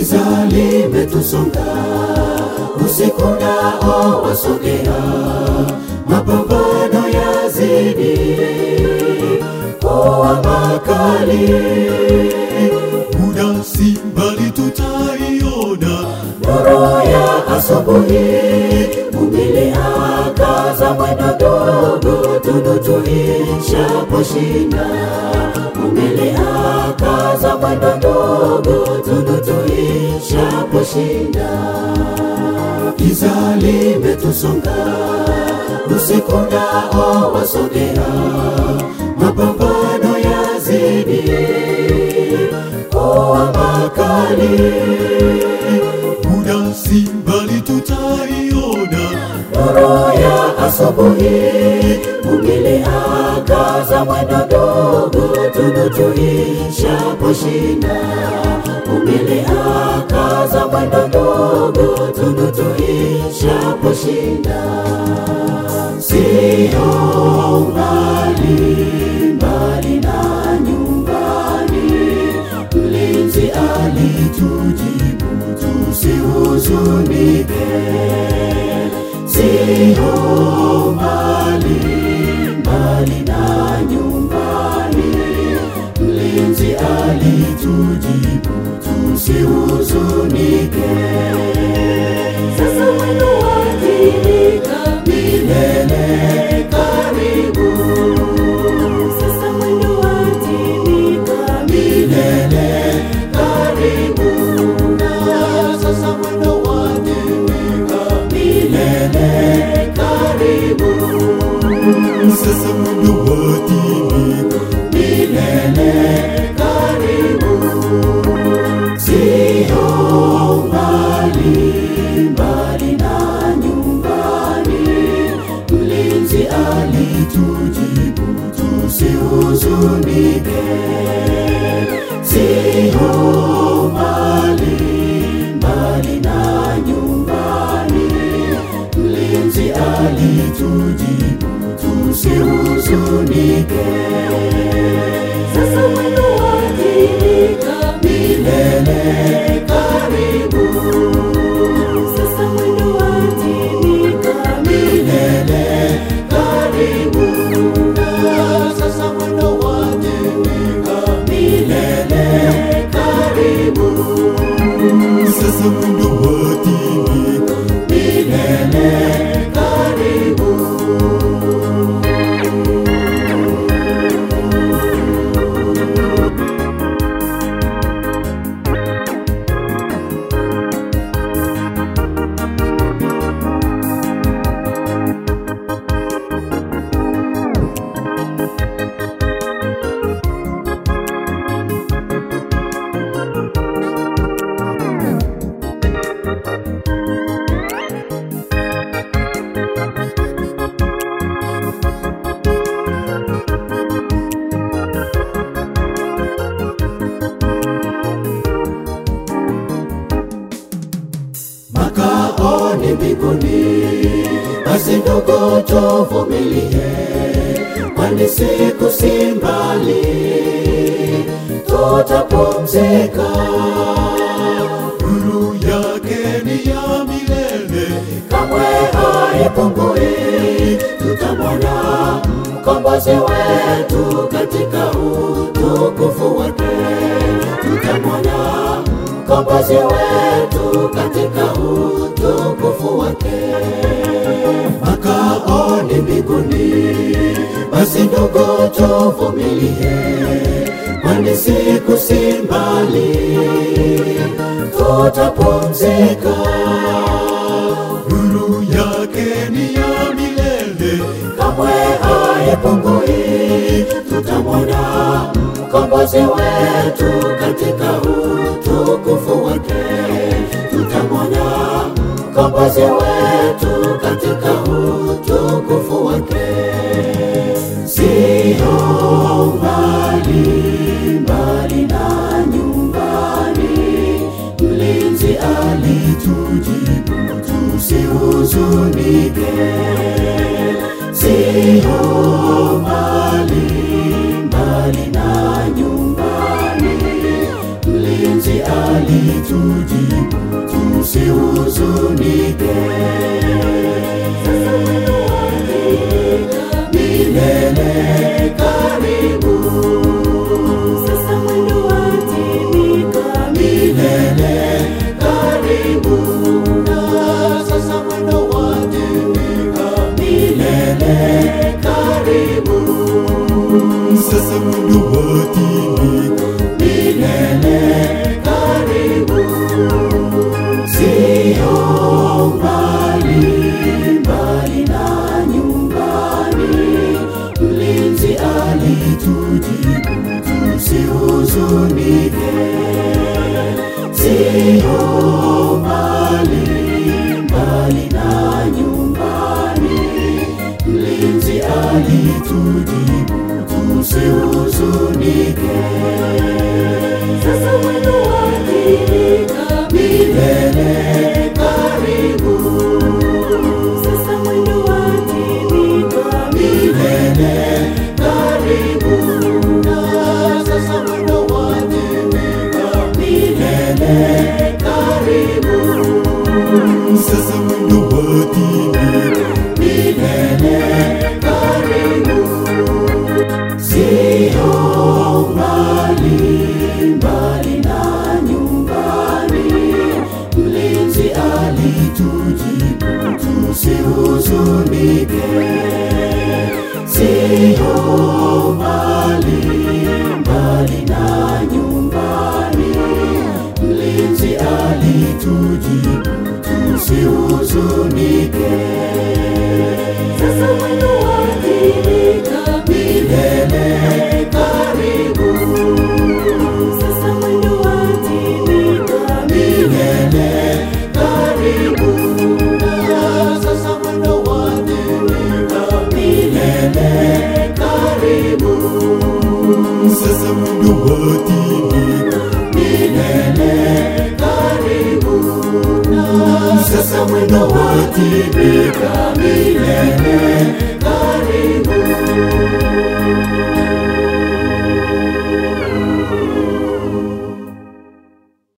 giza limetusonga, usiku nao wasogea, mapambano yazidi kuwa makali. muda si mbali tutaiona Nuru ya asubuhi, mumili akaza mwendo dogo, tundu tuishaposhinda. Mumili akaza mwendo dogo, tundu tuishaposhinda. Giza limetusonga, usiku nao wasogea, mapambano yazidi kuwa makali. muda si mbali tutaiona Nuru ya asubuhi, mumili akaza mwendo dogo, tundu tuishaposhinda. Mumili akaza mwendo dogo, tundu tuishaposhinda. Sio mbali mbali na nyumbani, mlinzi alitujibu tusihuzunike sio mbali mbali na nyumbani, mlinzi alitujibu tusihuzunike. Sasa mwendo watimika, milele karibu. Sasa mwendo watimika, milele karibu. Sasa mwendo watimika, milele karibu. sasa mwendo watimika milele karibu, sio mbali mbali na nyumbani. Mlinzi alitujibu tusihuzunike, sio mbali mbali na nyumbani. Mlinzi alitujibu tusihuzunike. Sasa mwendo watimika, milele karibu. Sasa mwendo watimika, milele karibu. Sasa mwendo watimika, milele karibu. sasa mwendo watimika Milele karibu. makao ni mbinguni, basi ndugu tuvumilie, kwani siku si mbali, tutapumzika. nuru yake ni ya milele kamwe haipungui. Tutamwona mkombozi wetu katika utukufu wake, tutamwona mkombozi wetu katika utukufu wake. Makao ni mbinguni, basi ndugu tuvumilie, kwani siku si mbali, tutapumzika nuru yake ni ya milele kamwe haipungui. Tutamwona mkombozi wetu katika utukufu wake, tutamwona mkombozi wetu katika utukufu wake. Sio mbali mbali na nyumbani, mlinzi alitujibu tusihuzunike sio mbali mbali na nyumbani, mlinzi alitujibu usihuzunike. Sasa mwendo watimika, milele karibu. Sasa mwendo watimika, milele karibu. Sasa mwendo watimika, milele karibu. Sasa mwendo watimika, milele karibu, sio mbali mbali na nyumbani. Mlinzi alitujibu tusihuzunike, sio mbali mbali na nyumbani. Mlinzi alitujibu tusihuzunike. Sasa mwendo watimika, milele karibu. Sasa mwendo watimika, milele karibu. Sasa mwendo watimika, milele karibu. sasa mwendo watimika, milele karibu, sio mbali mbali na nyumbani. Mlinzi alitujibu tusihuzunike, sio mbali mbali na nyumbani. Mlinzi alitujibu tusihuzunike. Sasa mwendo watimika, milele karibu. Sasa mwendo watimika, milele karibu. Sasa mwendo watimika, milele karibu. sasa mwendo watimika, milele karibu. Sasa mwendo watimika, milele